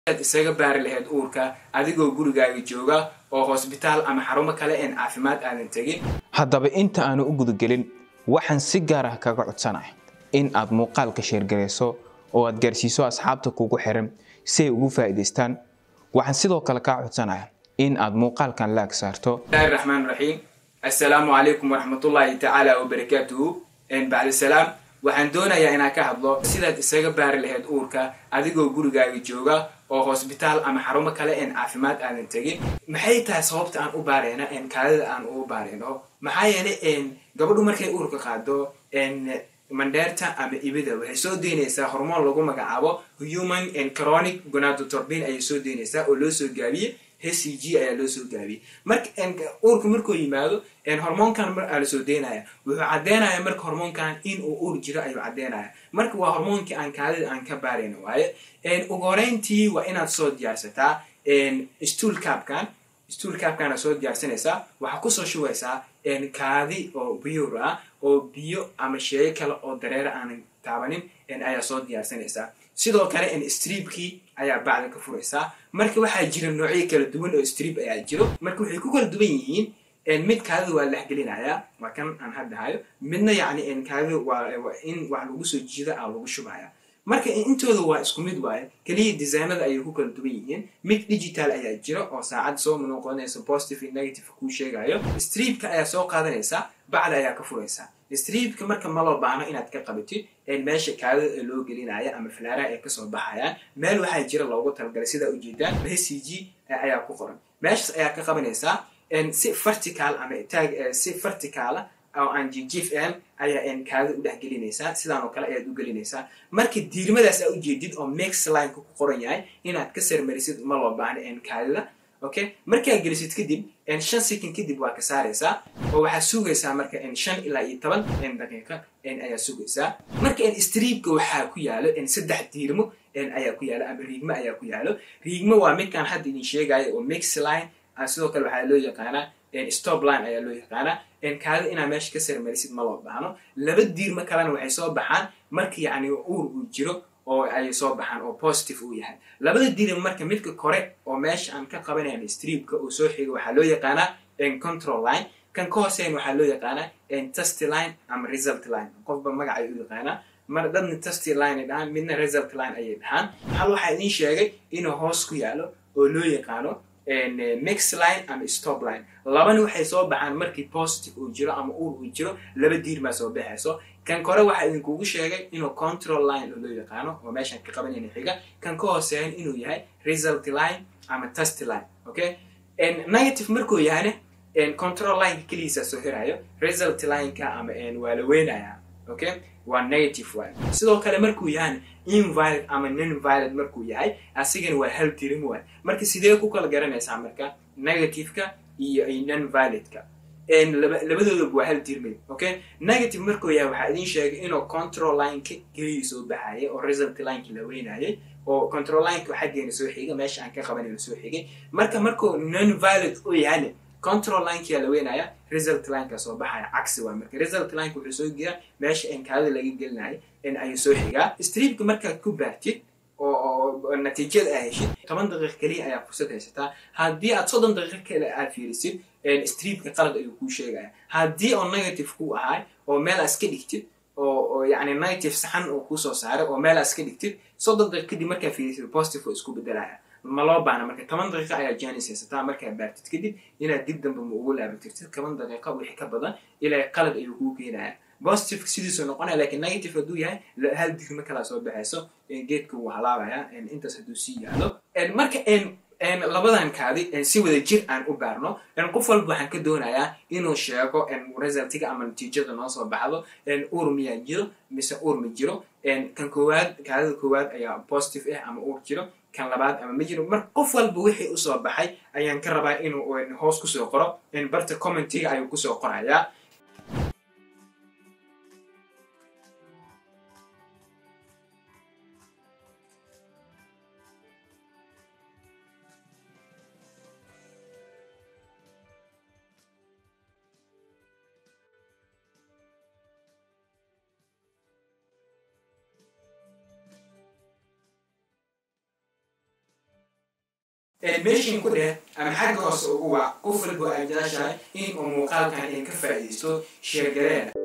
ad isaga baari lahayd uurka adigoo gurigaaga jooga oo hosbitaal ama xarumo kale een caafimaad aadan tegin haddaba inta aanu u gudagelin waxaan si gaar ah kaga codsanahay in aad muuqaalka sheergarayso oo aad gaarsiiso asxaabta kugu xiran si ay ugu faa'iidaystaan waxaan sidoo kale kaa codsanahay in aad muuqaalkan laag saarto bismillahi raxmaan raxiim assalaamu calaykum waraxmatullaahi tacaala wabarakaatuhu bacdi salaam waxaan doonayaa inaan ka hadlo sidaad isaga baari lahayd uurka adigoo gurigaaga jooga oo hosbitaal ama xarumo kale een caafimaad aadan tegin maxay tahay sababta aan u baarayna kaadida aan ugu baarayno maxaa yeelay gabadhu markay uurka qaado mandheerta ama ibida waxay soo deynaysaa hormoon lagu magacaabo human chronic gonatotorbin ayay soo deynaysaa oo loo soo gaabiyey h c g ayaa loo soo gaabiyey marka uurka markuu yimaado hormoonkan mar aa lasoo deynaya wuxuu caddeynaya marka hormoonkan in uu uur jiro ayuu caddeynaya marka waa hormoonkii aan kaadida aan ka baarayno waaye ugu horeyntii waa inaad soo diyaarsataa stool cabkan stool cabkana soo diyaarsanaysaa waxaa kusoo shugaysaa kaadi oo biyur ah oo biyo ama sheego kale oo dareere aanan taabanin ayaa soo diyaarsanaysaa sidoo kale streebkii ayaa bacda ka furaysaa marka waxaa jira noocyo kala duwan oo streeb ayaa jiro marka waxay ku kala duwan yihiin mid kaadida waa laxgelinayaa waa kan aan haddahayo midna yacni kaadida waa in wax lagu soo jiida aa lagu shubaya marka intooda waa isku mid waaye keliya designada ayay ku kala duwan yihiin mid digital ayaa jira oo saacad soo noqonaysa positive iyo negative kuu sheegayo streebka ayaa soo qaadanaysaa bacda ayaa ka furaysaa streebka marka ma loo baahno inaad ka qabatid meesha kaadida ee loo gelinaya ama falaaraha ay kasoo baxayaan meel waxaa jira loogu talagalay sidaa ujeedaan h c g ayaa ku qoran meeshaas ayaa ka qabanaysaa si vertical ama taag si verticala oo aan jijif ahan ayaa kaadida u dhex gelinaysaa sidaan oo kale ayaad u gelinaysaa marka diirmadaas aa ujeedid oo max lineka ku qoran yahay inaad ka sarmarisid ma loo baahno kaadida okay markaa gelisid kadib shan second kadib waa ka saaraysaa oo waxaad sugaysaa marka shan ilaa iyo toban daqiiqa ayaa sugaysaa marka streebka waxaa ku yaalo saddex diirmo ayaa ku yaalo ama riigmo ayaa ku yaalo riigmo waa midkaan hadda idin sheegayo oo max line sidoo kale waxaa loo yaqaanaa stop line ayaa loo yaqaanaa kaadida inaad meesha ka sarmarisid ma loo baahno laba diirmo kalena waxay soo baxaan marka yacni uur uu jiro oo ay soo baxaan oo positive uu yahay labada diirmo marka midka kore oo meesha aan ka qabanayn streebka uu soo xigo waxaa loo yaqaanaa control line kan ka hooseyn waxaa loo yaqaanaa testy line ama result line qofba magacay u yaqaanaa mar dadna testy line ay dhahaan midna result line ayay dhahaan hal waxaa idiin sheegay inuu hoos ku yaalo oo loo yaqaano mix line ama stop line labana waxay soo baxaan markii positive uu jiro ama uur uu jiro laba diirmaa soo baxayso kan kore waxaa idinkugu sheegay inuu control line oo loo yaqaano oo meeshaan ka qabanayna xiga kan ka hooseeyan inuu yahay result line ama test line okay negative markuu yahayna control lineka keligiisaa soo hirayo result lineka ama waa la weynaya okay waa negative waay sidoo kale markuu yahayna invalid ama nonvalid markuu yahay asigana waa hal dirim waay marka sidee ku kala garanaysaa marka negativeka iyo nonvalidka labadoodaba waa hal dirmay okay negative markuu yahay waxaa idiin sheegay inuu control lineka keligii soo baxayay oo result lineki la weynayay oo control lineka xaggeena soo xigay meesha aan ka qabanayna soo xigay marka markuu nonvalid u yahayna control lineka la weynaya result lineka soo baxaya cagsi waa marka result lineka wuxuu soo geeyaa meesha kaadida laga gelinayo ayuu soo xigaa streebka markaad ku baartid oo natiijada aa heshid toban daqiiq keliya ayaa fursad haysataa haddii aad soddon daqiiq kale aad fiirisid streebka qalad ayuu kuu sheegaya haddii oo negative ku ahay oo meel aa iska dhigtid oo yani negative saxan oo kuusoo saaray oo meel aa iska dhigtid soddon daqiiq kadib markaa fiirisid positive oo isku bedelaya ma loo baana marka toban daqiiqa ayaa janis haysataa markaa baartid kadib inaad dib dambe ma ugu laabatirtid toban daqiiqa wixii ka badan ilaa qalad ayuu kuu keenaya positive sidiisuu noqonaya lakiin negative hadduu yahay hal digma kalaa soo baxayso geedka wuu halaabaya intaas hadduu sii yaalo marka labadan kaadi si wada jir aan u baarno qof walba waxaan ka doonayaa inuu sheego resultiga ama natiijada noo soo baxdo uur miyaa jiro mise uur ma jiro kan koowaad kaadida koowaad ayaa positive ah ama uur jiro kan labaad ama ma jiro mar qof walba wixii usoo baxay ayaan ka rabaa inuu hoos kusoo qoro barta commentiga ayuu kusoo qorayaa meeshin ku dheh ama xagga hoose ugu wac qof walbo aad jeceshahay in uu muuqaalkan idinka faa'iidaysto sheergareena